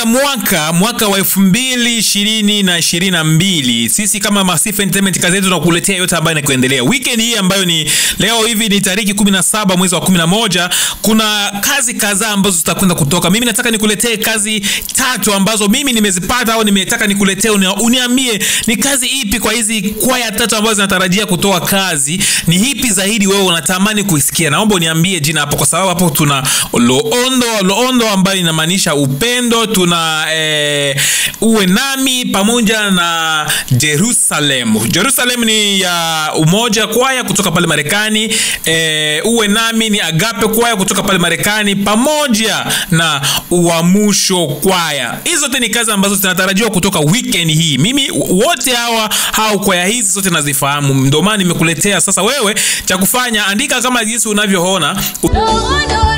mwaka mwaka wa elfu mbili ishirini na ishirini na mbili sisi kama Masifa Entertainment kazi yetu tunakuletea yote ambayo inakuendelea weekend hii ambayo ni leo hivi ni tariki 17 mwezi wa 11 kuna kazi kadhaa ambazo zitakwenda kutoka mimi nataka nikuletee kazi tatu ambazo mimi nimezipata au nimetaka nikuletee uni- uniambie ni kazi ipi kwa hizi kwaya tatu ambazo zinatarajia kutoa kazi ni ipi zaidi wewe unatamani kuisikia naomba uniambie jina hapo kwa sababu hapo tuna loondo loondo ambayo inamaanisha upendo tuna eh, uwe nami pamoja na jerusalem jerusalem ni ya umoja kwaya kutoka pale marekani eh, uwe nami ni agape kwaya kutoka pale marekani pamoja na uamusho kwaya hizi zote ni kazi ambazo zinatarajiwa kutoka weekend hii mimi wote hawa au kwaya hizi zote nazifahamu ndio maana nimekuletea sasa wewe cha kufanya andika kama jinsi unavyoona No, no,